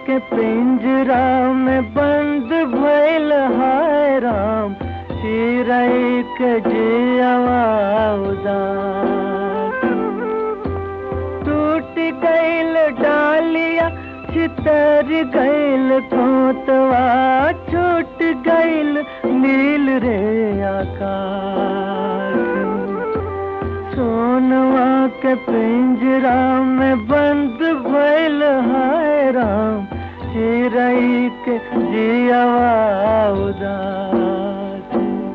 के पिंजरा में बंद भइल हाय राम चिरई के जियवा उदास टूट गइल डालिया चितर गइल खोतवा छूट गइल नील रे आकाश सोनवा के पिंजरा में बंद भइल हाय राम चिरई के जियवा उदास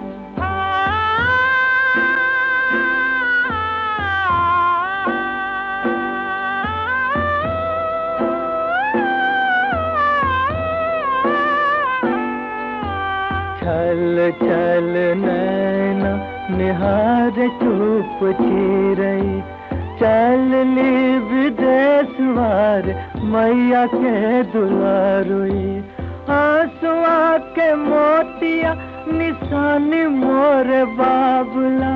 छल छल नैना निहार चुप छिरई चल ली विदेश वार मैया के दुलारुई आंसुआ के मोतिया निशानी मोर बाबुला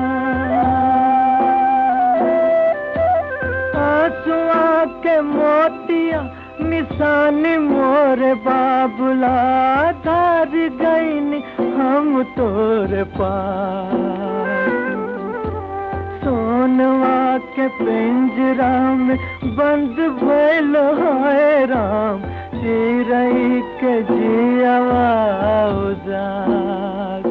आंसुआ के मोतिया निशानी मोर बाबुला धार गईन हम तोर पास सोनवा के पिंजरा में बंद भइल हाय राम चिरई के जियवा उदास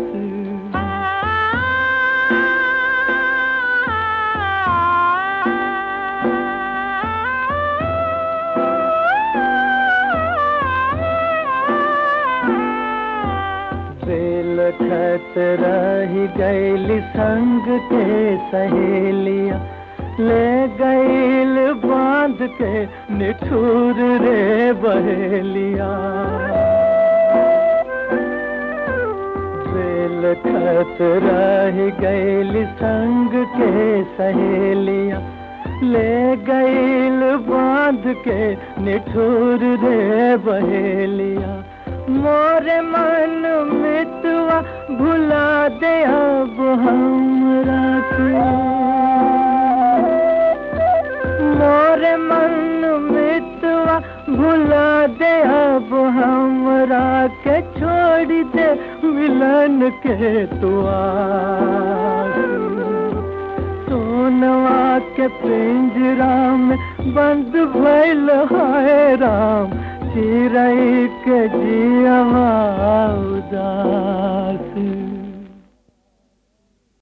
बेल खत रही गैल संग के सहेलिया ले गैल बांध के निठुर रे बहेलिया बेल खत रही गैल संग के सहेलिया ले गैल बांध के निठुर रे बहेलिया मोरे मन मितवा भुला दे अब हमरा के मोरे मन मितवा भुला दे अब हमरा के छोड़ दे मिलन के तुआ सोनवा के पिंजरा में बंद भइल हाय राम चिरई के जियवा उदास